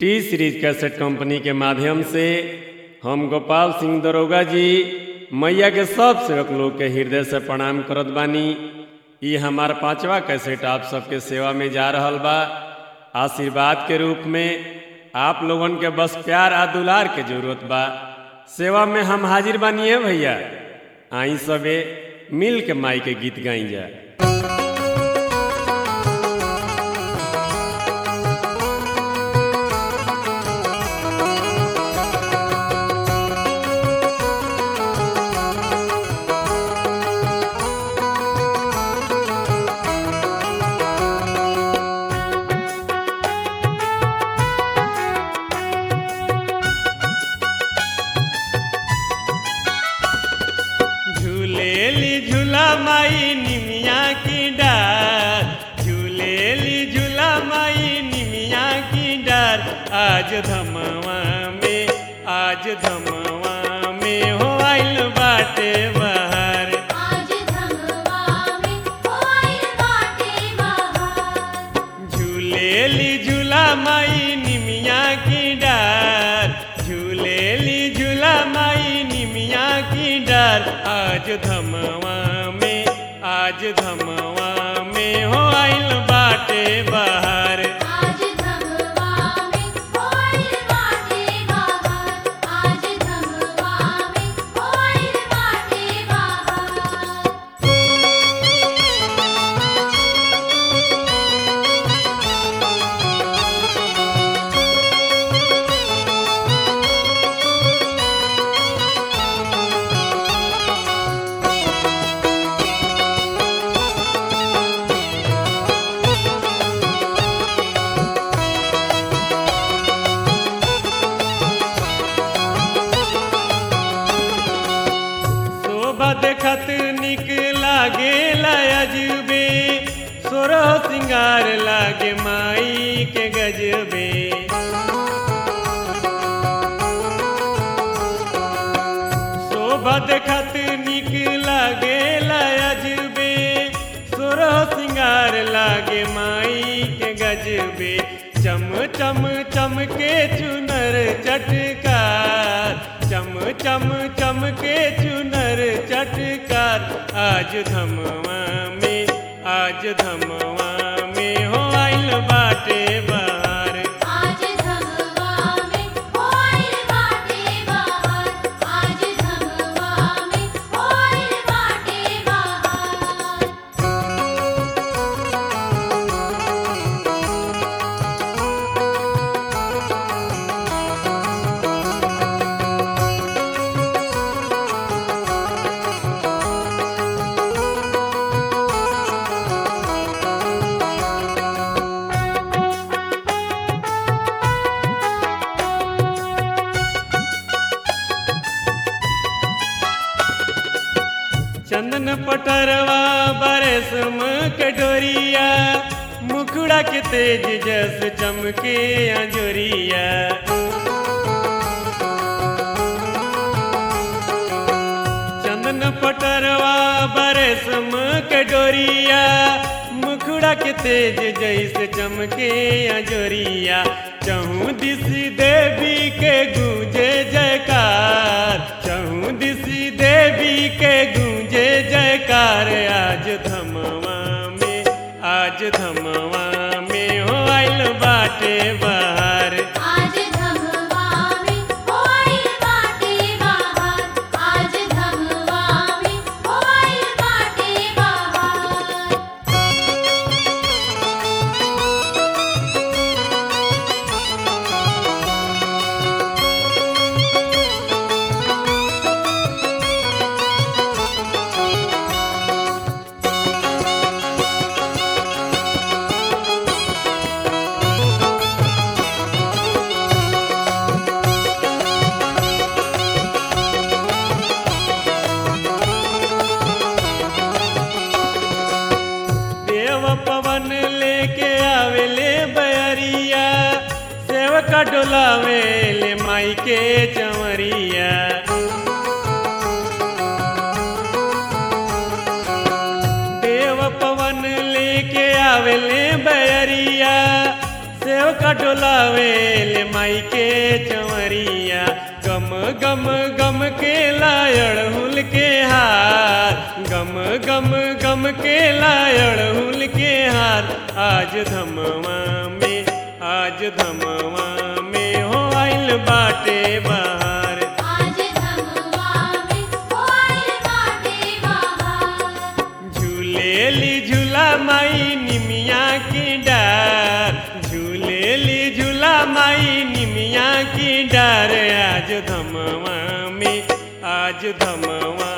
T series cassette company के माध्यम से हम गोपाल सिंह दरोगा जी मैया के सब सेवक लोग के हृदय से प्रणाम करत बानी ई हमार पांचवा कैसेट आप सबके सेवा में जा रहल बा आशीर्वाद के रूप में आप लोगन के बस प्यार आ दुलार के जरूरत बा सेवा में हम हाजिर बानिए भैया आई सबे मिल के माई के गीत गाई जा झूलेली झूला माई निमिया की डार झूलेली झूला माई निमिया की डार आज धमवा में आज धमवा में हो आइल बाटे बहार आज धमवा में होइल बाटे बहार झूलेली झूला माई निमिया की डार झूलेली झूला माई निमिया की डार आज धमवा में आज धमवा में हो आइल बाटे बहार आज धमवा में होइल बाटे बहार आज धमवा में होइल बाटे बहार शोभा देखत निक लागे अजबे सोरह सिंगार लागे माई के गजबे शोभा देखत निक लागे अजबे सोरह सिंगार लागे माई के गजबे चम चम चम के चुनर चटकार चम चम चम के चुनर चटकार आज धमवा में आज धमवा में हो आइल बाटे बहार आज धमवा में होइल बाटे बहार आज धमवा में होइल बाटे बहार चंदन पटरवा बरसम कटोरिया मुखड़ा के तेज जस चमके अंजोरिया चंदन पटरवा बरसम कटोरिया मुखड़ा के तेज जैसे चमके अंजोरिया चहु दिस देवी के गूंजे जयकार चहु दिस देवी के गूंजे जयकार आज धमवा में आज धमवा में हो आइल बाटे बहार आज धमवा में होइल बाटे बहार आज धमवा में होइल बाटे बहार देव पवन लेके आवेले बयरिया सेवका डोलावेले माई के चमरिया देव पवन लेके आवेले बयरिया सेवक सेवका डोलावेल माई के चवरिया गम गम गम के लायड़हुल के हार गम गम गम के लायड़हुल के हार आज धमवा में आज धमवा में हो आइल बाटे बहार आज धमवा में हो आइल बाटे बहार झूलेली झूला माई निमिया की डार झूलेली झूला माई निमिया की डार आज धमवा में आज धमवा